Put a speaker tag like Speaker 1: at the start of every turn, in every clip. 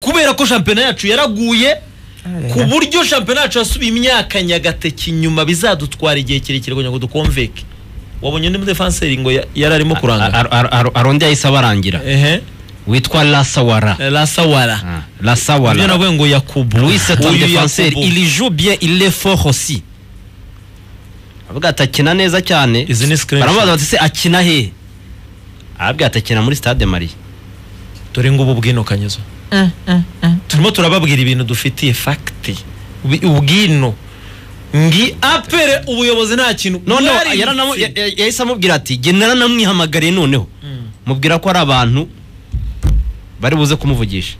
Speaker 1: kubera ko shampiyona yacu yaraguye ku buryo shampiyona yacu yasubiye imyaka nyagateki inyuma bizadutwara igihe kirekire kugira ngo dukomveke wabonye undi mudefanseri ngo ya- yari arimo kuranga
Speaker 2: Ar- ar- ar- arondi yahise abarangira
Speaker 1: ehe
Speaker 2: witwa lasawara
Speaker 1: rasawara
Speaker 2: Ah,
Speaker 1: ibyo
Speaker 2: lasawara
Speaker 1: navuye ngo yakubu
Speaker 2: Louis c'est un
Speaker 1: Uyu
Speaker 2: défenseur
Speaker 1: Yakubu.
Speaker 2: il joue bien il est fort aussi avuga ati akina neza cyane
Speaker 1: Izi ni screenshot.
Speaker 2: baramubaza bati se akina he arabwira ati akina muri stade Marie
Speaker 1: dore ngubu bwinukanyuzo turimo turababwira ibintu dufitiye fagiti ubwino ngi apere ubuyobozi nta kintu
Speaker 2: none
Speaker 1: bwari
Speaker 2: yaranamu-
Speaker 1: bufite.
Speaker 2: ya- ya- yahise amubwira ati jye naranamwihamagariye noneho
Speaker 1: Mm.
Speaker 2: mubwira ko ari abantu bari buze kumuvugisha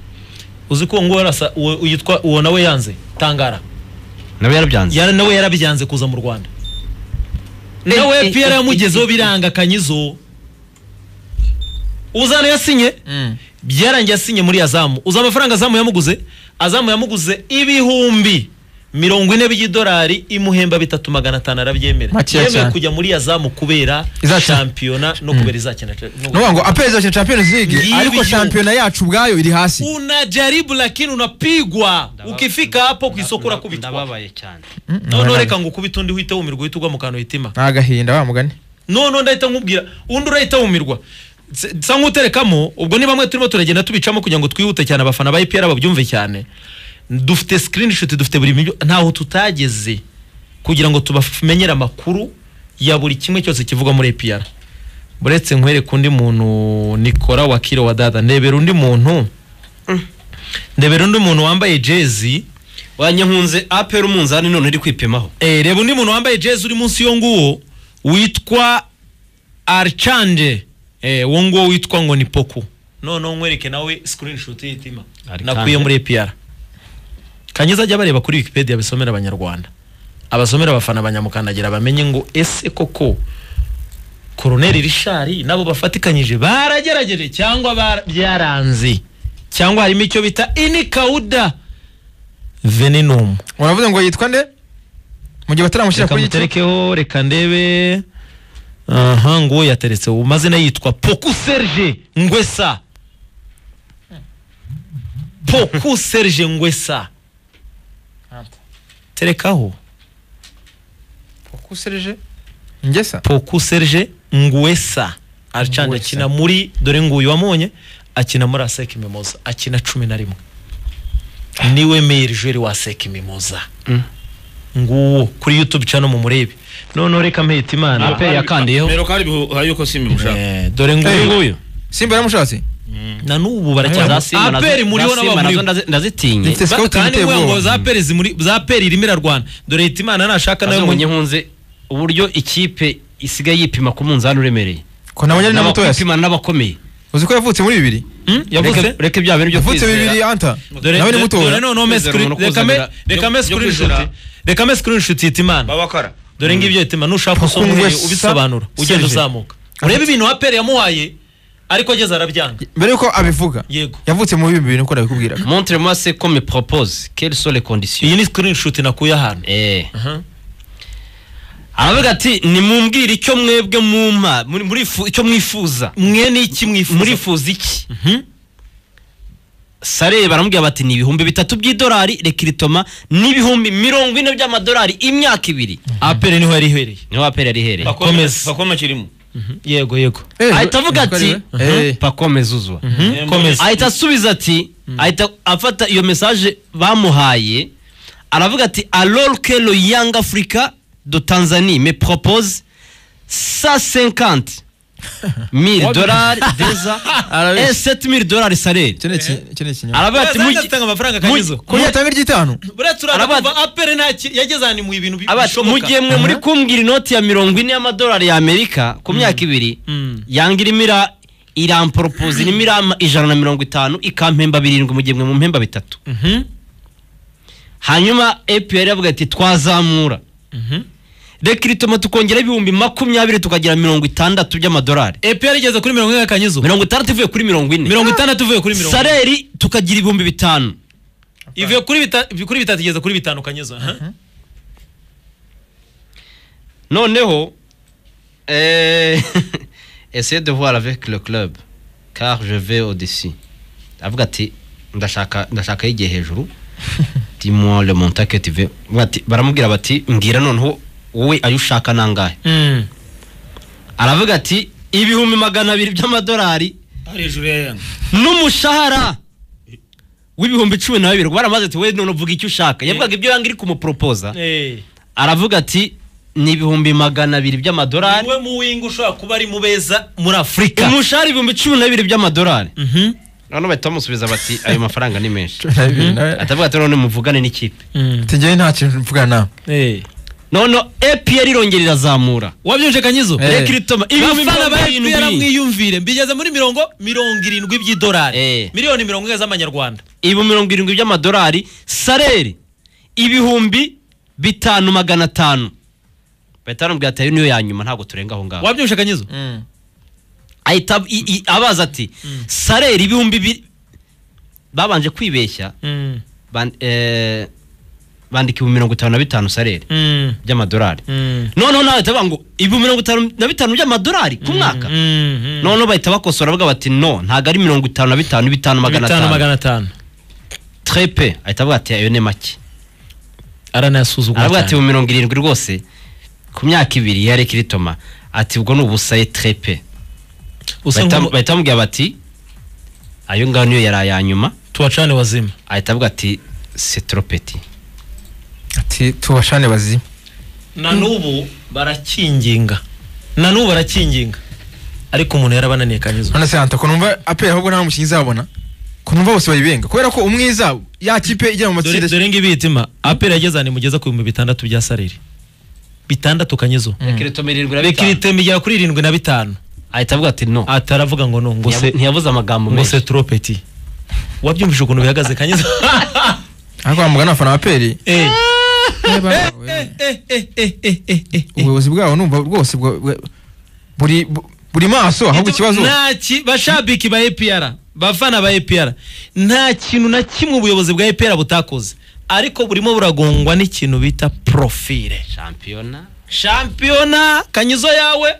Speaker 1: uzi ko ngo warasa uwo yitwa uwo nawe yanze tangara
Speaker 2: nawe yarabyanze
Speaker 1: yara nawe yarabyanze kuza mu Rwanda nawe Pierre yamugezeho biranga kanyizo uzana yasinye byarangiye asinye muri azamu uzi amafaranga azamu yamuguze azamu yamuguze ibihumbi mirongo ine by'idolari imuhemba bitatu magana atanu arabyemera
Speaker 3: Makeya
Speaker 1: yemewe
Speaker 3: cyane.
Speaker 1: kujya muri azamu kubera
Speaker 3: Izakina.
Speaker 1: shampiyona no kubera izakina no-
Speaker 3: nuvuga ngo aperi izakina champions league
Speaker 1: Ngibi
Speaker 3: ariko
Speaker 1: igihugu.
Speaker 3: shampiyona yacu ubwayo iri hasi
Speaker 1: unajaribu lakini unapigwa ukifika hapo ku isoko urakubitwa
Speaker 2: ndababaye cyane
Speaker 1: noneho reka ngo ukubite undi uhite wumirwa uhite ugwa mu kantu hitima
Speaker 3: ni agahinda wa mugani
Speaker 1: noneho ndahita nkubwira undi urahita wumirwa S- sa nk'uterekamo ubwo ni bamwe turimo turagenda tubicamo kugira ngo twihute cyane abafana ba ipr babyumve cyane dufite screenshot dufite buri bintu ntaho tutageze kugira ngo tubamenyere amakuru ya buri kimwe cyose kivugwa muri ipr buretse nkwereka undi muntu nikora wakiro wa dada ndebera undi muntu ndebera undi muntu wambaye jezi
Speaker 2: wanyankunze apera umunzani none uri kwipimaho
Speaker 1: Eh, reba undi muntu wambaye jezi uri munsi yo nguwo witwa archange eh, wo nguwo witwa ngo ni poku noneho nkwereke nawe screenshot y'itima
Speaker 2: Archange.
Speaker 1: nakuye muri APR kanyiza ajya bareba kuri wikipedia abisomera abanyarwanda abasomera abafana abanyamukandagira bamenye ngo ese koko koroneri rishari nabo bafatikanyije baragerageje cyangwa bara- byaranze cyangwa harimo icyo bita inikawuda venenum
Speaker 3: uravuze ngo yitwa nde mu gihe bataramushyira
Speaker 1: reka
Speaker 3: kuri iki
Speaker 1: muterekeho reka ndebe aha nguwo yateretse ubu mazina yitwa poku serge ngwesa poku serge ngwesa terekaho
Speaker 3: kuserije ingesa
Speaker 1: poku serge ngwesa archange
Speaker 3: Ngwesa.
Speaker 1: akina muri dore nguyu wamonye akina muri aseki mimoza akina cumi na rimwe niwe meyeri jeri wa aseki mimoza nguwo kuri youtube cano mumurebe noneho reka mpeta imana
Speaker 2: Aperi yakandiyeho
Speaker 4: Mbere ko hari ibihu- hari yuko simba imushaka.
Speaker 1: Eh, dore nguyu
Speaker 2: nguyu
Speaker 3: simba yaramushatse
Speaker 1: na n'ubu
Speaker 2: za
Speaker 1: baracyaza
Speaker 2: simba nazo-
Speaker 1: aperi muri
Speaker 2: za
Speaker 1: wo
Speaker 2: Simba nazo
Speaker 1: n'abamuri
Speaker 2: ndazi- ndazitinya
Speaker 3: Dufite scout
Speaker 1: kandi
Speaker 3: ziteye
Speaker 1: nguye ngo
Speaker 3: ubwoba.
Speaker 1: za aperi zimuri za aperi irimo irarwana dore hitimana nashaka nawe munye
Speaker 2: azonye nkunze uburyo ikipe isigaye yipima ku munzani uremereye
Speaker 3: ko nabonye ari na mutoya se.
Speaker 2: N'abapima n'abakomeye
Speaker 3: uzi ko yavutse muri bibiri
Speaker 1: Hmm? yavuze
Speaker 2: Reka- reka bya bintu byo
Speaker 3: yavutse bibiri anta
Speaker 1: dore
Speaker 3: nawe ni
Speaker 1: dore- dore
Speaker 3: mutoya
Speaker 1: noneho me
Speaker 4: Kwizera
Speaker 1: screen-
Speaker 4: umuntu
Speaker 1: reka me
Speaker 4: kwizera.
Speaker 1: reka me
Speaker 4: Byo- byo
Speaker 1: screenshot
Speaker 4: kwizera.
Speaker 1: reka me screenshot hitimana
Speaker 4: Babakora.
Speaker 1: dore ngibyo hitimana nushaka usoma
Speaker 3: Kuko
Speaker 1: umweyo
Speaker 3: ngwesa-
Speaker 1: ubisobanura ugenda
Speaker 3: Serge.
Speaker 1: uzamuka urebe ibintu aperi yamuhaye ariko ageze arabyanga
Speaker 3: mbere yuko abivuga
Speaker 1: Yego.
Speaker 3: yavutse muri bibiri nuko nabikubwiraga
Speaker 2: montre-moi ce qu'on me propose quelles sont les conditions
Speaker 1: iyi ni screenshot nakuye ahantu
Speaker 2: Eh.
Speaker 1: Aha.
Speaker 2: aravuga ati nimumbwire icyo mwebwe mumpa muri- murifu- icyo mwifuza
Speaker 1: mwe ni iki mwifuza
Speaker 2: murifuza iki sare baramubwira bati ni ibihumbi bitatu by'idolari rekiritoma n'ibihumbi mirongo ine by'amadolari imyaka ibiri
Speaker 1: aperi niho yari ihereye
Speaker 2: niho apera rihereye
Speaker 4: Pakome-
Speaker 1: Komeza.
Speaker 4: Pakome kirimo.
Speaker 1: yego yego
Speaker 3: Eh,
Speaker 2: ahita avuga
Speaker 3: yitwa
Speaker 2: ati
Speaker 3: rero? Eh,
Speaker 2: pakomeza uzwa
Speaker 4: Eh,
Speaker 1: komeza.
Speaker 2: ahita asubiza ati ahita afata iyo mesaje bamuhaye aravuga ati alors que le young africa de tanzanie me propose 150 1000 dollars déjà
Speaker 3: Arabeshya.
Speaker 2: et 7000 dollars salaire
Speaker 3: iki ni iki- iki ni ikinyoma
Speaker 2: aravuga ati
Speaker 1: Buriya
Speaker 2: mugi
Speaker 1: zitanga amafaranga
Speaker 2: mu-
Speaker 1: kanyizo
Speaker 3: ko yatanga iry'itanu
Speaker 1: buriya turaza
Speaker 2: Arabandi-
Speaker 1: kuva apere nta ki- yageze ahantu mu ibintu bi-
Speaker 2: abati mu gihe
Speaker 1: bishoboka
Speaker 2: mwe muri kumbwira inoti ya mirongo ine y'amadolari ya amerika ku myaka ibiri
Speaker 1: Mm.
Speaker 2: yanga irimo ira iramporopoza irimo irama ijana na mirongo itanu ikampemba birindwi mu gihe mwe mu mpemba bitatu
Speaker 1: Mhm,
Speaker 2: hanyuma apr avuga ati twazamura
Speaker 1: mhm.
Speaker 2: rekiritoma tukongera ibihumbi makumyabiri tukagira mirongo itandatu by'amadolari
Speaker 1: apr igeze kuri mirongo ine kanyizo
Speaker 2: mirongo itandatu ivuye kuri mirongo ine
Speaker 1: mirongo itandatu ivuye kuri mirongo
Speaker 2: sareri tukagira ibihumbi bitanu
Speaker 1: ivuye kuri bita- kuri bitatu igeze kuri bitanu kanyizo aha.
Speaker 2: noneho eh, essayez de voir avec le club car je vais au dessus avuga ati ndashaka ndashaka yigiye hejuru timo le montake tive bati baramubwira bati mbwira noneho wowe ayo ushaka nangahe
Speaker 1: Mm.
Speaker 2: aravuga ati ibihumbi magana abiri by'amadolari
Speaker 4: hari hejuru ya yanga
Speaker 2: n'umushahara w'ibihumbi cumi na bibiri baramaze ati we none uvuga icyo ushaka yavugaga ibyo yanga iri kumuporopoza
Speaker 1: Eh.
Speaker 2: aravuga ati ni ibihumbi magana abiri by'amadolari
Speaker 1: niwe mu winga ushobora kuba ari mu beza muri afurika
Speaker 2: umushahara ibihumbi cumi na bibiri by'amadolari
Speaker 1: Mhm.
Speaker 2: noneho bahita bamusubiza bati ayo mafaranga ni menshi
Speaker 3: Cumi na bibiri nawe.
Speaker 2: atavuga ati none muvugane n'ikipe
Speaker 1: Mm.
Speaker 3: Ati njyewe nta kintu mvugana nawe
Speaker 1: Eh.
Speaker 2: none epr irongera irazamura
Speaker 1: wabyumvise kanyizo
Speaker 3: Eh.
Speaker 2: reka iritoma ibihumbi
Speaker 1: abafana
Speaker 2: mirongo
Speaker 1: ba FPR
Speaker 2: irindwi
Speaker 1: mwiyumvire mbigeze muri mirongo mirongo irindwi by'idolari
Speaker 2: Eh.
Speaker 1: miliyoni mirongo ine z'amanyarwanda
Speaker 2: ibihumbi mirongo irindwi by'amadolari sareri ibihumbi bitanu magana atanu bahita bamubwira ati ayo niyo ya nyuma ntabwo turenga aho ngaho
Speaker 1: wabyumvise kanyizo
Speaker 2: ahita ab- i- i- abaza ati sareri ibihumbi bi babanje kwibeshya
Speaker 1: Mm.
Speaker 2: ban- eh, bandika ibihumbi mirongo itanu na bitanu sareri
Speaker 1: Mm.
Speaker 2: by'amadolari
Speaker 1: Mm.
Speaker 2: noneho nawe bahita bavuga ngo ibihumbi mirongo itanu na bitanu by'amadolari ku mwaka
Speaker 1: Mm.
Speaker 2: noneho bahita bakosora bavuga bati no ntabwo ari mirongo itanu na bitanu bitanu magana
Speaker 1: bitanu
Speaker 2: atanu
Speaker 1: magana atanu
Speaker 2: trepe ahita avuga ati ayo ni make
Speaker 1: aranayasuzugura
Speaker 2: aravuga ati
Speaker 1: cyane
Speaker 2: mu mirongo irindwi rwose ku myaka ibiri ya rekiritoma ati ubwo ni ubusaye trepe
Speaker 1: usa nk'ubu
Speaker 2: bahita bamubwira bati ayo ngaho niyo yari aya nyuma
Speaker 1: tubacane wazima
Speaker 2: ahita avuga ati setiropeti
Speaker 3: ati tubashane bazima
Speaker 1: na n'ubu barakinginga na n'ubu barakinginga ariko umuntu yarabananiye kanyuzwa
Speaker 3: none se hanta ko numva apera ahubwo nta mukinnyi izabona ko numva bose bayibenga kubera ko umwe izabo ya kipe ijya mu matsinda
Speaker 1: dore dore ngibi itima apera yageze ahantu imugeza ku bihumbi bitandatu bya sarire bitandatu kanyizo
Speaker 2: rekiritoma irindwi na bitanu
Speaker 1: bekirite igera kuri irindwi na bitanu
Speaker 2: ahita avuga ati no
Speaker 1: ataravuga ngo no ngo se
Speaker 2: Ntiyabu- ntiyabuze amagambo
Speaker 1: ngo se
Speaker 2: menshi
Speaker 1: turopeti wabyumvise ukuntu bihagaze kanyizo
Speaker 3: ariko bamuga ni abafana ba aperi
Speaker 1: Eh,
Speaker 3: Eh,
Speaker 1: eh, eh, eh, eh, eh, eh.
Speaker 3: ubuyobozi bwabo numva rwose bwa- bwa- buri bu- buri maso ahubwo ikibazo
Speaker 1: Ntaki- bashabiki ba APR bafana ba APR nta kintu na kimwe ubuyobozi bwa APR butakoze ariko burimo buragongwa n'ikintu bita profile
Speaker 2: shampiyona
Speaker 1: shampiyona kanyizo yawe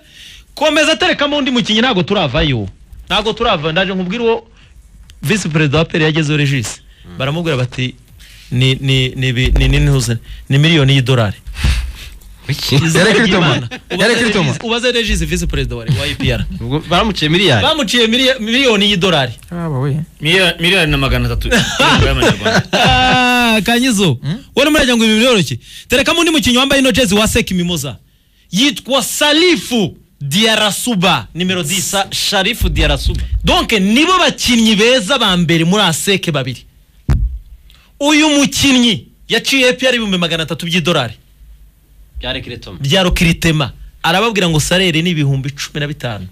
Speaker 1: komeza aterekamo undi mukinnyi ntabwo turavayo ntabwo turava ndaje nkubwire uwo visi perezida wa peri yagezeho regisi baramubwira bati ni ni ni bi- ni ni ni- ni miliyoni y'idolari
Speaker 2: Wiki.
Speaker 3: Yari kuri Toma.
Speaker 1: Imana. Ubaze
Speaker 3: Yari kuri Toma.
Speaker 1: Regis- ubaze regisi visi perezida wa wa APR
Speaker 2: Ubwo baramuciye miliyari
Speaker 1: bamuciye miliyo- miliyoni y'idolari
Speaker 3: Aba we.
Speaker 4: Miliya- miliyari na magana atatu y'amafaranga y'amanyarwanda
Speaker 1: Ah, kanyizo wari murajya ngo ibi biroroshye terekamo undi mukinnyi wambaye ino jezi wa seki mimoza yitwa salifu diarasuba nimero 10
Speaker 2: sharifu diarasuba
Speaker 1: donc nibo bakinnyi beza ba mbere muri aseke babiri uyu mukinnyi yaciye APR ibihumbi magana atatu by'idolari
Speaker 2: bya rekiritoma
Speaker 1: bya rokiritema arababwira ngo sarere ni ibihumbi cumi na bitanu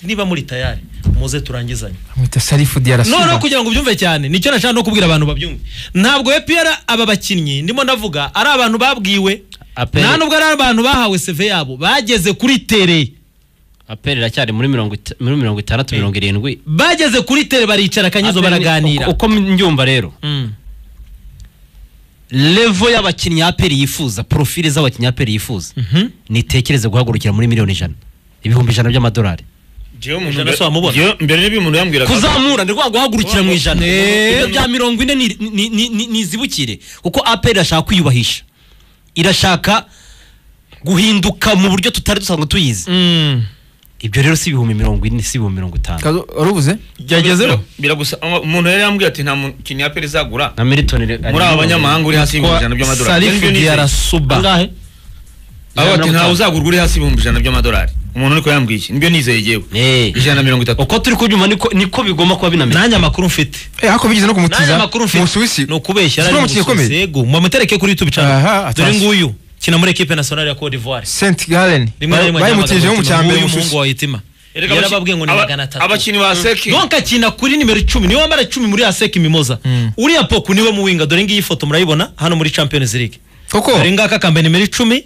Speaker 1: niba muri tayari muze turangizanye
Speaker 3: amwita sarifu diarasuba
Speaker 1: noneho kugira ngo ubyumve cyane nicyo nashaka no kubwira abantu babyumve ntabwo APR aba bakinnyi ndimo ndavuga ari abantu babwiwe
Speaker 2: Aperi.
Speaker 1: nta nubwo ari abantu bahawe seve yabo bageze kuri tere
Speaker 2: aperi iracyari muri mirongo ita- muri mirongo itandatu mirongo irindwi
Speaker 1: bageze kuri tere baricara kanyizo
Speaker 2: Aperi ni-
Speaker 1: baraganira
Speaker 2: uko- uko mbyumva rero
Speaker 1: Mm.
Speaker 2: levo y'abakinnyi aperi yifuza profile z'abakinnyi aperi yifuza
Speaker 1: Mhm.
Speaker 2: nitekereze guhagurukira muri miliyoni ijana ibihumbi ijana by'amadolari
Speaker 4: Jewe umuntu
Speaker 1: Ijana
Speaker 4: mbere-
Speaker 1: si wamubona.
Speaker 4: Jewe mbere niba umuntu yambwiraga
Speaker 2: kuzamura ni rwa guhagurukira mu ijana
Speaker 1: Eh.
Speaker 2: ibyo bya mirongo ine ni- ni- ni- ni- nizibukire kuko aperi irashaka kwiyubahisha irashaka guhinduka mu buryo tutari dusanzwe tuyizi
Speaker 1: Mm.
Speaker 2: ibyo rero si ibihumbi mirongo ine si ibihumbi mirongo itanu
Speaker 3: Kazo, waruvuze
Speaker 1: byagezeho
Speaker 4: biragusa umuntu yari yambwiye ati nta mukinnyi ya peri izagura
Speaker 2: na militoni re-
Speaker 4: muri aba banyamahanga uri hasi y'ibihumbi ijana by'amadolari
Speaker 1: salifu
Speaker 4: Nibyo nizeye.
Speaker 1: diarasuba
Speaker 2: Angahe?
Speaker 4: Aho
Speaker 2: Ijana na
Speaker 4: bati
Speaker 2: mirongo itanu.
Speaker 4: ntawe uzagurwa uri hasi y'ibihumbi ijana by'amadolari umuntu ariko yambwiye iki nibyo nizeye yewe
Speaker 2: Eh.
Speaker 4: ijana na mirongo itatu
Speaker 2: uko turi kubyumva niko niko bigomba kuba binameze
Speaker 1: nanjye amakuru mfite
Speaker 3: eh ako bigeze no
Speaker 1: nanjye
Speaker 3: kumutiza
Speaker 1: amakuru
Speaker 3: mu
Speaker 1: mfite
Speaker 3: Busuwisi
Speaker 1: ni ukubeshya
Speaker 3: Siko
Speaker 1: ari mu
Speaker 3: umukinnyi ukomeye?
Speaker 1: Busuwisi, yego mumutereke kuri YouTube channel
Speaker 3: Aha,
Speaker 1: dore
Speaker 3: atasi.
Speaker 1: nguyu kina muri equipe nationale ya Cote d'Ivoire
Speaker 3: Saint Gallen
Speaker 1: rimwe na rimwe
Speaker 3: bayimutejeho mu cyambere mu
Speaker 1: umuhungu
Speaker 3: Busuwisi
Speaker 1: wa Itima
Speaker 4: Erega
Speaker 1: yarababwiye ngo ni
Speaker 4: aba-
Speaker 1: magana atatu
Speaker 4: abakinnyi ba seki
Speaker 1: donka akina kuri nimero icumi niwe wambara icumi muri aseki mimoza uriya poku niwe muwinga dore ngiyi foto murayibona hano muri champions league
Speaker 3: koko
Speaker 1: dore ngaka kambaye nimero icumi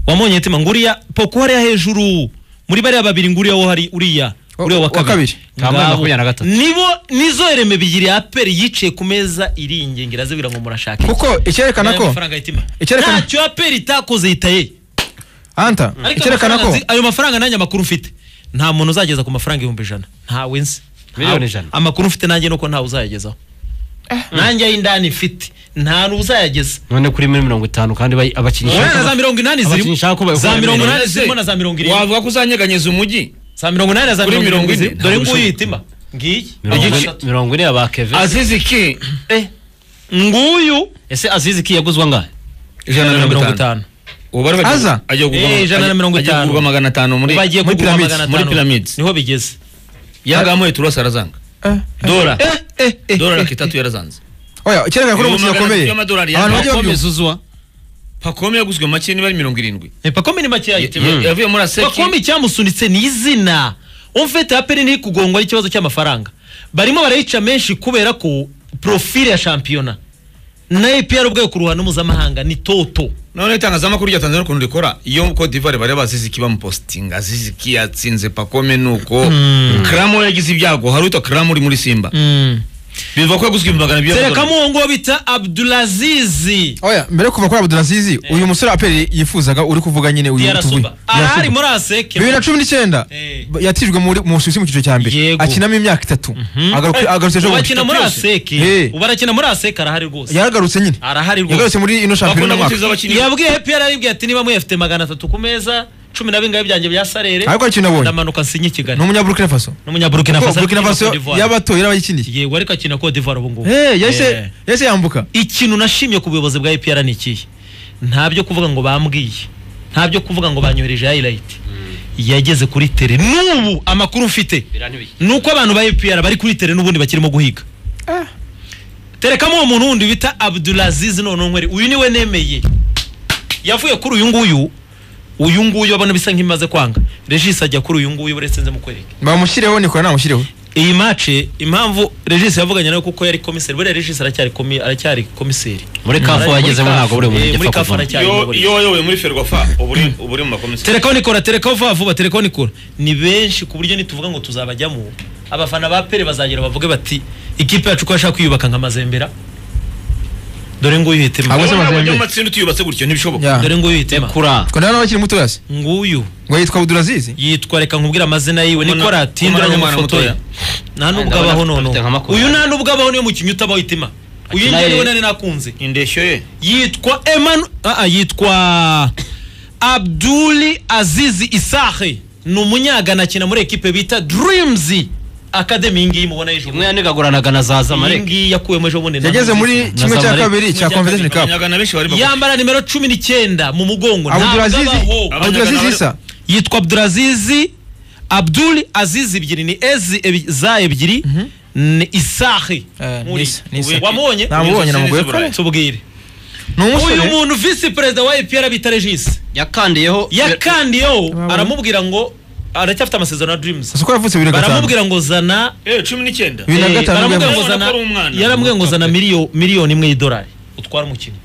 Speaker 1: wamonye tima nguriya poku hariya hejuru muri bariya babiri nguriya wo hari uriya
Speaker 3: Wa-
Speaker 1: uriya wa
Speaker 3: wa
Speaker 1: kabiri
Speaker 3: kabiri.
Speaker 2: Kambaye
Speaker 1: Ngabo.
Speaker 2: makumyabiri na gatatu.
Speaker 1: nibo nizo ereme bigiri aperi yicaye ku meza iringingira azibwira ngo murashaka iki?
Speaker 3: kuko icyerekana
Speaker 1: Ayo
Speaker 3: ko
Speaker 1: mafaranga yitima.
Speaker 3: Icyerekana-
Speaker 1: ntacyo aperi itakoze yitaye
Speaker 3: anta
Speaker 1: ariko
Speaker 3: icyerekana
Speaker 1: amafaranga
Speaker 3: ko
Speaker 1: nzi- ayo mafaranga nanjye amakuru mfite nta muntu uzageza ku mafaranga ibihumbi ijana ntawe nzi
Speaker 2: Miliyoni
Speaker 1: Ntawe.
Speaker 2: ijana.
Speaker 1: amakuru mfite nanjye nuko ntawe uzayagezaho nanjye ay'indani mfite nta n'uzayageza
Speaker 2: none kuri muri mirongo itanu kandi bayi- abakinnyi
Speaker 1: Urabona na za mirongo inani zirimo
Speaker 2: abakinnyi nshaka ko
Speaker 1: za
Speaker 2: bakora
Speaker 1: mirongo
Speaker 2: imirimo.
Speaker 1: inani zirimo na za mirongo irindwi
Speaker 4: wavuga ko uzanyeganyeza umujyi
Speaker 1: za mirongo inani na za
Speaker 4: Kuri
Speaker 1: mirongo
Speaker 4: mirongo
Speaker 1: irindwi
Speaker 4: ine,
Speaker 1: zirimo dore
Speaker 4: ntabwo
Speaker 1: nguyu
Speaker 4: bishoboka.
Speaker 1: itima ngiyi
Speaker 2: mirongo ine-
Speaker 1: igice
Speaker 2: mirongo ine aba keve
Speaker 4: azizi ki
Speaker 1: nguyu
Speaker 2: ese azizi ki yaguzwa ngahe
Speaker 4: ijana na mirongo itanu ubu bari bagiye-
Speaker 3: Aza?
Speaker 4: agiye kugurwa-
Speaker 1: Eh, ijana na
Speaker 4: agiye-
Speaker 1: mirongo
Speaker 4: agiye
Speaker 1: itanu.
Speaker 4: kugurwa magana atanu muri
Speaker 1: bagiye
Speaker 3: muri
Speaker 1: kugura
Speaker 3: pyramids,
Speaker 1: magana
Speaker 4: muri
Speaker 1: atanu
Speaker 4: pyramids.
Speaker 1: niho bigeze
Speaker 4: yanga yamuhe turose arazanga dora dora lakitatu yarazanze
Speaker 3: oya cyerekana ko uri umukino ukomeye abantu bagiye babyumva
Speaker 2: uzwa
Speaker 4: pakome yaguzwe make niba ari mirongo irindwi
Speaker 1: Eh, pakome ni makeya
Speaker 4: Ya- yavuye muri aseki
Speaker 1: bakome icyamusunitse ni izina umfete aperi ntiri kugongwa n'ikibazo cy'amafaranga barimo barayica menshi kubera ko profile ya shampiyona na EPR ubwayo ku ruhando mpuzamahanga ni toto
Speaker 4: none itangazamakuru rya tanzania ukuntu rikora iyo Cote d'Ivoire bari baziziki bamupositinga ziziki yatsinze pakome nuko kramo yagize ibyago hari witwa kramo uri muri simba bivuga ko yaguzwe ibihumbi magana abiri y'amadolari.
Speaker 1: terekamo uwo nguwo bita abdulaziz
Speaker 3: oya mbere yo kuva kuri abdulazizi uyu musore aperi yifuzaga uri kuvuga nyine uyu tuvuye
Speaker 1: yarasuba arahari muri aseke
Speaker 3: bibiri na cumi n'icyenda
Speaker 1: Eh.
Speaker 3: ba- yatijwe muri mu Busuwisi mu cyiciro cya mbere
Speaker 1: Yego.
Speaker 3: akinamo imyaka itatu Agaruka- agarutse ejo
Speaker 1: ubu
Speaker 3: bundi
Speaker 1: akina muri aseke
Speaker 3: Eh.
Speaker 1: ubu arakina muri aseke arahari rwose
Speaker 3: yaragarutse nyine
Speaker 1: arahari
Speaker 3: yagarutse
Speaker 1: rwose
Speaker 3: muri ino shampiyona
Speaker 4: bakunda
Speaker 3: y'umwaka
Speaker 4: gutuza abakinnyi
Speaker 1: yabwiye EPR aribwiye ati niba muyafite magana atatu ku meza cumi na bingahe byanjye bya sarere
Speaker 3: ariko hari ikintu nabonye
Speaker 1: ndamanuka nsinye kigali
Speaker 3: ni umunyaburukina faso
Speaker 1: n'umunyaburukina
Speaker 3: Kuko
Speaker 1: faso
Speaker 3: Burkina Faso
Speaker 1: yaba
Speaker 3: y'abatoye n'abayikiniye
Speaker 1: yego ariko akina Cote d'Ivoire ubu ngubu
Speaker 3: Eh,
Speaker 1: Eh.
Speaker 3: yahise yahise yambuka
Speaker 1: ikintu nashimye ku buyobozi bwa EPR ni ikihe nta byo kuvuga ngo bambwiye nta byo kuvuga ngo banyohereje highlight yageze kuri tere n'ubu amakuru mfite ni uko abantu ba EPR bari kuri tere n'ubundi bakirimo guhiga terekamo uwo muntu wundi bita Abdulaziz Nononkwere uyu niwe nemeye yavuye kuri uyu nguyu uyu nguyu abona bisa nk'imaze kwanga Regis ajya kuri uyu nguyu uretse nze mukwereke
Speaker 3: bamushyireho nikora namushyireho
Speaker 1: iyi mace impamvu regis yavuganye nayo kuko yari komiseri buriya regis aracyari komi- aracyari komiseri
Speaker 2: muri kafu
Speaker 1: Muri
Speaker 2: wagezemo
Speaker 1: CAF,
Speaker 2: ntabwo buri
Speaker 1: eh,
Speaker 2: muntu
Speaker 1: muri
Speaker 2: ugipfa
Speaker 1: CAF
Speaker 2: kuvamo
Speaker 1: aracyari
Speaker 4: Iyo-
Speaker 1: muri-
Speaker 4: iyo wayoboye muri ferwafa uba uri- uba uri mu makomiseri
Speaker 1: terekaho nikora terekaho vuba vuba terekaho nikora ni benshi ku buryo nituvuga ngo tuzabajyamo abafana ba pere bazagera bavuge bati ikipe yacu ko yashaka kwiyubaka nka mazembera dore nguyu
Speaker 3: Abo
Speaker 1: hitema
Speaker 3: se
Speaker 4: Urabona
Speaker 3: bazembe.
Speaker 4: bajya mu matsinda utiyubatse gutyo ntibishoboka
Speaker 3: Ya.
Speaker 1: dore nguyu hitema
Speaker 2: kura
Speaker 3: ko nawe n'abakiri muto yasi
Speaker 1: nguyu
Speaker 3: ngo yitwa abdulazizi
Speaker 1: yitwa reka nkubwire amazina yiwe
Speaker 4: Umwana-
Speaker 1: nikora tinduranye
Speaker 4: umwana- umwana
Speaker 1: amafoto ye
Speaker 4: mutoya.
Speaker 1: nta nubwo
Speaker 2: Ndabona
Speaker 1: abaho
Speaker 2: afite- afite nka
Speaker 1: noneho
Speaker 2: makumyabiri.
Speaker 1: uyu nta nubwo abaho niyo mukinnyi utabaho hitima uyu
Speaker 2: Akina
Speaker 1: njye
Speaker 2: ye-
Speaker 1: niwe nari nakunze
Speaker 4: indeshyo ye
Speaker 1: yitwa Emmanuel ah, ah, yitwa Abdul Aziz Isahe ni umunyagana akina muri ekipe bita Dreams Academy iyi ngiyi mubona hejuru
Speaker 2: imwe yanigaguranaga na za
Speaker 1: iyi
Speaker 2: zamalek
Speaker 1: ngiyi yakuwemo ejo bundi na
Speaker 3: yageze
Speaker 1: Mozambique.
Speaker 3: muri kimwe cya
Speaker 2: Zamalek.
Speaker 3: kabiri cya
Speaker 1: Muri
Speaker 3: convention cup
Speaker 4: abanyagana benshi bari bagufi.
Speaker 1: yambara nimero cumi n'icyenda mu mugongo ntabwo
Speaker 3: abdulazizi
Speaker 1: abaho.
Speaker 4: Abanyagana
Speaker 3: abdulazizi
Speaker 4: bari-
Speaker 3: isa
Speaker 1: yitwa Abdulaziz Abdul Aziz ebyiri ni ezi ebi- za ebyiri ni Isahe
Speaker 3: Eh,
Speaker 1: Muri-
Speaker 3: Nisa- Nisa.
Speaker 1: wamubonye
Speaker 3: namubonye namugoye
Speaker 4: Abdulazizi
Speaker 3: kare
Speaker 4: Ibrahim.
Speaker 1: tubwire
Speaker 3: ni
Speaker 1: uyu
Speaker 3: umusore
Speaker 1: muntu visi perezida wa EPR bita Regis
Speaker 2: yakandiyeho
Speaker 1: yakandiyeho aramubwira ngo aracyafite amasezerano na dreams
Speaker 3: uko yavutse bibiri na gatanu
Speaker 1: baramubwira ngo zana
Speaker 4: Eh, cumi n'icyenda
Speaker 3: Bibiri na
Speaker 1: eh,
Speaker 3: gatanu
Speaker 1: baramubwira
Speaker 3: bwemeye.
Speaker 1: ngo
Speaker 4: Urabona
Speaker 1: zana
Speaker 4: ko ari umwana.
Speaker 1: yaramubwira ngo zana miliyo- miliyoni imwe y'idolari utwara umukinnyi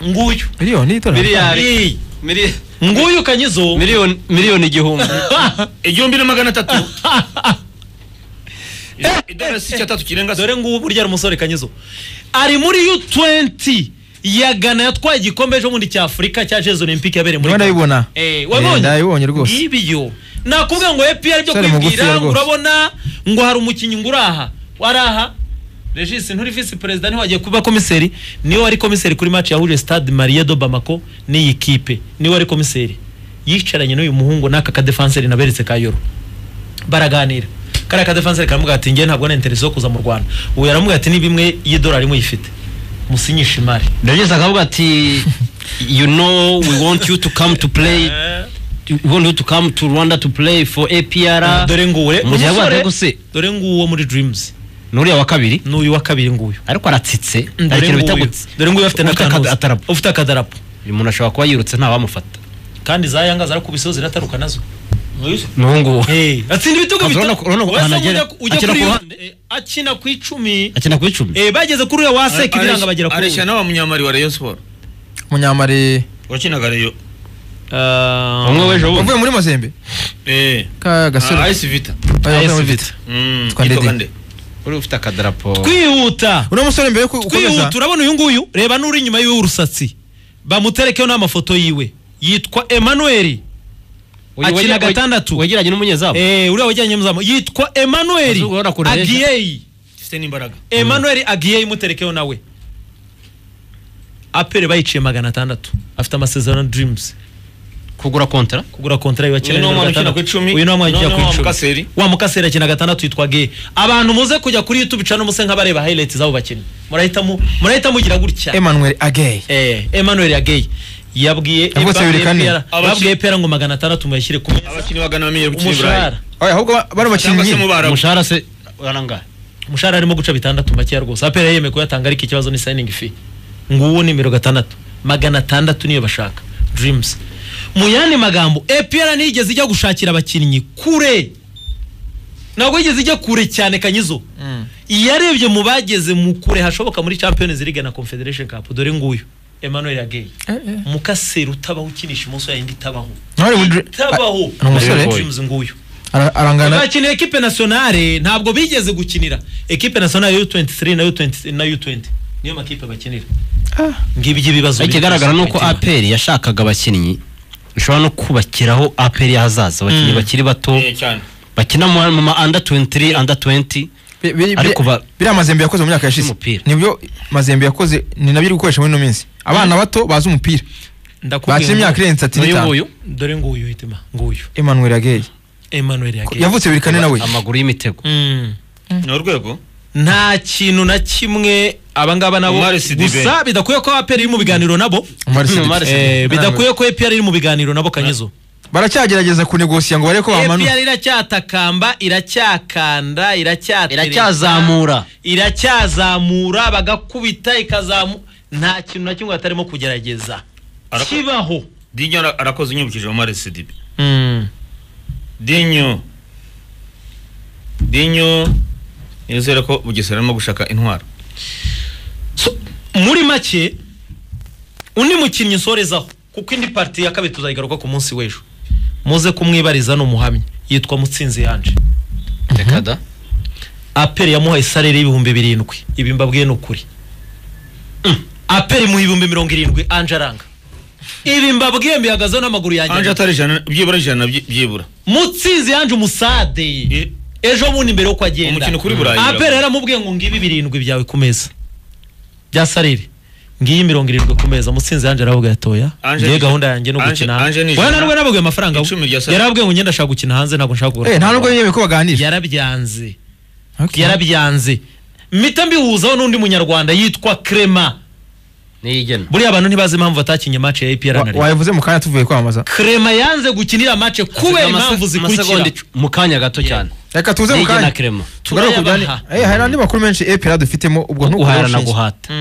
Speaker 1: nguyu
Speaker 3: miliyoni y'itora
Speaker 2: miliyari
Speaker 1: Iyi.
Speaker 2: mili-
Speaker 1: nguyu kanyizo
Speaker 2: miliyoni miliyoni igihumbi
Speaker 4: igihumbi na magana atatu idolari si icyatatu kirenga se
Speaker 1: dore ngubu burya ari umusore kanyizo ari muri u20 ya Ghana yatwaye igikombe ejo bundi cya Afurika cya Jeux Olympique yabereye muri
Speaker 3: niba
Speaker 1: Ghana.
Speaker 3: ndabibona
Speaker 1: Eh,
Speaker 3: Eh, ndabibonye
Speaker 1: wabonye
Speaker 3: rwose.
Speaker 1: ngibyo nakubwira ngo EPR byo
Speaker 3: Sare mugufi ya
Speaker 1: kwibwira ngo
Speaker 3: rwose.
Speaker 1: urabona ngo hari umukinnyi ngo uraha waraha Regis nturi visi perezida niho wagiye kuba komiseri niwe wari komiseri kuri match yahuje Stade Marie de Bamako n'iyi kipe niwe wari komiseri yicaranye n'uyu muhungu n'aka kadefenseri naberetse ka Euro baraganira kariya kadefenseri karamubwira ati njye ntabwo ninteresi yo kuza mu Rwanda ubu yaramubwira ati niba imwe y'idolari muyifite musinyishe imari
Speaker 2: ndageze akavuga ati you know we want you to come to play we want you to come to rwanda to play for apr
Speaker 1: dore ngure
Speaker 2: Mu gihe
Speaker 1: umusore
Speaker 2: yabaga guse.
Speaker 1: dore nguwo muri dreams
Speaker 2: n'uriya wa kabiri
Speaker 1: n'uyu wa kabiri nguyu
Speaker 2: ariko aratsitse
Speaker 1: dore
Speaker 2: hari ikintu bita
Speaker 1: nguyu
Speaker 2: gutsi
Speaker 1: dore nguyu afite
Speaker 2: Ufite
Speaker 1: n'akantu
Speaker 2: akadarapo.
Speaker 1: ufite akadarapo
Speaker 2: uyu muntu ashobora kuba yirutse ntawamufata
Speaker 1: kandi za yanga zarakubiseho zirataruka nazo
Speaker 2: n'ubungubu
Speaker 1: Hey, atsinda ibitego
Speaker 2: Urabona ko- urabona
Speaker 1: bitatu Wese
Speaker 2: ko ahantu agera-
Speaker 1: ujya ku- ujya
Speaker 2: akina
Speaker 1: kuri
Speaker 2: ku
Speaker 1: iyo-
Speaker 2: ruhande.
Speaker 1: eh, akina ku icumi
Speaker 2: akina ku icumi
Speaker 1: Eh, bageze kuri uyu waseka ibiranga bagera kuri
Speaker 4: areshya
Speaker 1: uyu
Speaker 4: n'aba munyamari wa rayon sport
Speaker 3: munyamari
Speaker 4: wakinaga rayon
Speaker 1: Ah,
Speaker 2: umwe w'ejo bundi
Speaker 3: wavuye muri mazembe
Speaker 4: eh
Speaker 3: ka gasore
Speaker 4: ah, ice vita
Speaker 3: Oya, wavuye muri
Speaker 1: AS
Speaker 3: Vita.
Speaker 4: Mm,
Speaker 3: Twa
Speaker 4: yitwa
Speaker 3: Ndedi.
Speaker 4: Kande.
Speaker 2: uri ufite akadarapo
Speaker 1: kwihuta
Speaker 3: uno musore mbere yo ku- ukomeza
Speaker 1: kwihuta urabona uyu nguyu reba n'uri inyuma yiwe w'urusatsi bamuterekeho n'amafoto yiwe yitwa Emmanuel
Speaker 2: Uyu
Speaker 1: akina
Speaker 2: wege-
Speaker 1: gatandatu.
Speaker 2: wegeranye n'umunyezamu
Speaker 1: eh uriya wajyanye muzamu yitwa Emmanuel
Speaker 2: Azubora kure.
Speaker 1: Agiyei
Speaker 4: afite n'imbaraga
Speaker 1: emmanuel agiye imuterekeho nawe apere bayiciye magana atandatu afite amasezerano dirimuzi
Speaker 2: kugura kontara
Speaker 1: kugura kontara y'abakina
Speaker 4: Uyu ni wa mwanya ukina ku icumi,
Speaker 1: uyu ni wa mwanya ukina
Speaker 4: noneho
Speaker 1: ku
Speaker 4: wa
Speaker 1: icumi
Speaker 4: Mukaseri.
Speaker 1: wa mukaseri akina gatandatu yitwa ge abantu muze kujya kuri youtube cana umuse nk'abareba highlights z'abo bakinnyi murahita mu- murahita mugira gutya
Speaker 3: emmanuel agey
Speaker 1: Eh, Emmanuel Yagey yabwiye
Speaker 3: Yavutse
Speaker 1: yabwiye
Speaker 3: bibiri kane.
Speaker 1: APR
Speaker 4: Abaki-
Speaker 1: yabwiye APR ngo magana atandatu muyashyire ku meza
Speaker 4: abakinnyi bagana bamenyere gukina i burayi
Speaker 1: umushahara
Speaker 3: ahubwo ba- bari
Speaker 4: cyangwa se mu
Speaker 3: abakinnyi
Speaker 4: barabu
Speaker 2: umushahara se urangaye
Speaker 1: umushahara arimo guca bitandatu makeya rwose APR yemeye kuyatanga ariko ikibazo ni signing fee nguwo nimero gatandatu magana atandatu niyo bashaka dreams mu yandi magambo APR ntiyigeze ijya gushakira abakinnyi kure ntabwo yigeze ijya kure cyane kanyizo yarebye mu bageze mu kure hashoboka muri champions league na confederation cup dore nguyu Emmanuel Yagey mukaseri utabaho ukinisha imoso yayindi itabaho
Speaker 3: Hollywood-
Speaker 1: itabaho
Speaker 3: Ni umusore?
Speaker 1: James nguyu
Speaker 3: Ara- arangana
Speaker 1: bakinira ekipe nasiyonale ntabwo bigeze gukinira ekipe nasiyonale U23 na U20 na U20 niyo makipe bakinira ngibyo ibibazo
Speaker 2: ikigaragara ni uko aperi yashakaga abakinnyi bishobora no kubakiraho aperi y'ahazaza abakinnyi bakiri bato
Speaker 4: Eh, cyane
Speaker 2: bakina mu mu ma under 23 under 20
Speaker 3: bi- bi-
Speaker 2: ariko ba-
Speaker 3: biriya mazembe yakoze mu myaka yashize
Speaker 2: Umupira.
Speaker 3: nibyo mazembe yakoze ni nabyo uri gukoresha muri ino minsi abana bato bazi umupira bakina imyaka irenze itatu
Speaker 2: n'uyu
Speaker 3: n'itanu
Speaker 2: nguyu
Speaker 1: dore nguyu hitima nguyu
Speaker 3: emmanuel agey
Speaker 1: Emmanuel Yagey
Speaker 3: yavutse bibiri kane nawe
Speaker 2: amaguru y'imitego
Speaker 1: Mm.
Speaker 4: ni urwego
Speaker 1: nta kintu na kimwe abangaba nabo
Speaker 4: Omar Sidibe.
Speaker 1: gusa bidakwiye ko APR iri mu biganiro nabo
Speaker 3: Omar Sidibe.
Speaker 2: Omar Sidibe.
Speaker 1: Eh, bidakwiye ko APR iri mu biganiro nabo kanyizo
Speaker 3: baracyagerageza kunegosiya ngo barebe ko bamanura
Speaker 1: APR iracyatakamba iracyakanda iracyatereta
Speaker 2: iracyazamura
Speaker 1: iracyazamura bagakubita ikazamu nta kintu na kimwe batarimo kugerageza
Speaker 4: Arako-
Speaker 1: kibaho
Speaker 4: dinyo ara- arakoze unyibukije omar sidibe dinyo dinyo nizere ko bugesera arimo gushaka intwaro
Speaker 1: So, muri make undi mukinnyi nsorezaho kuko indi pariti ya kabiri tuzayigaruka ku munsi w'ejo muze kumwibariza ni umuhamya yitwa mutsinzi yanje
Speaker 2: reka da
Speaker 1: aperi yamuhaye salere y'ibihumbi birindwi ibi mbabwiye ni ukuri Mm. aperi mu ibihumbi mirongo irindwi anje aranga ibi mbabwiye mbihagazeho n'amaguru yanjye
Speaker 4: anje atari ijana byibura ijana byi- byibura
Speaker 1: mutsinzi yanje umusade
Speaker 4: I-
Speaker 1: ejo bundi mbere yuko agenda
Speaker 4: Umukino kuri Burayi
Speaker 1: apera
Speaker 4: uravuga.
Speaker 1: yaramubwiye ngo ngibi birindwi byawe ku meza bya sarire ngiyi mirongo irindwi ku meza mutsinzi yanje aravuga yatoya
Speaker 4: Ange
Speaker 1: ngiye
Speaker 4: ni-
Speaker 1: gahunda yanjye no
Speaker 4: Ange-
Speaker 1: gukina
Speaker 4: Ange ni
Speaker 1: hanze wewe
Speaker 4: ijana.
Speaker 1: narwo yarabwiye amafaranga we.
Speaker 4: Icumi rya Sarire.
Speaker 1: yarabwiye ngo ngenda ashaka gukina hanze ntabwo nshaka kugura
Speaker 3: Eh, nta nubwo yemeye ko baganira
Speaker 1: yarabyanze
Speaker 3: Okay.
Speaker 1: yarabyanze mpita mbihuzaho n'undi munyarwanda yitwa Clement
Speaker 2: niyigena
Speaker 1: buriya abantu ntibazi impamvu batakinye match ya APR
Speaker 3: Wa-
Speaker 1: na Rayon
Speaker 3: wabivuze mu kanya tuvuye kwamamaza
Speaker 1: Clement yanze gukinira match kubera impamvu zikurikira
Speaker 2: mu kanya gato cyane
Speaker 3: reka tuze mu
Speaker 2: niyigena
Speaker 3: kanya
Speaker 2: kirema
Speaker 3: tugaruke ku byandi
Speaker 1: Turayabaha.
Speaker 3: Eh, hari andi makuru menshi apera dufitemo ubwo ntukuroshye.
Speaker 2: guhahira na guhata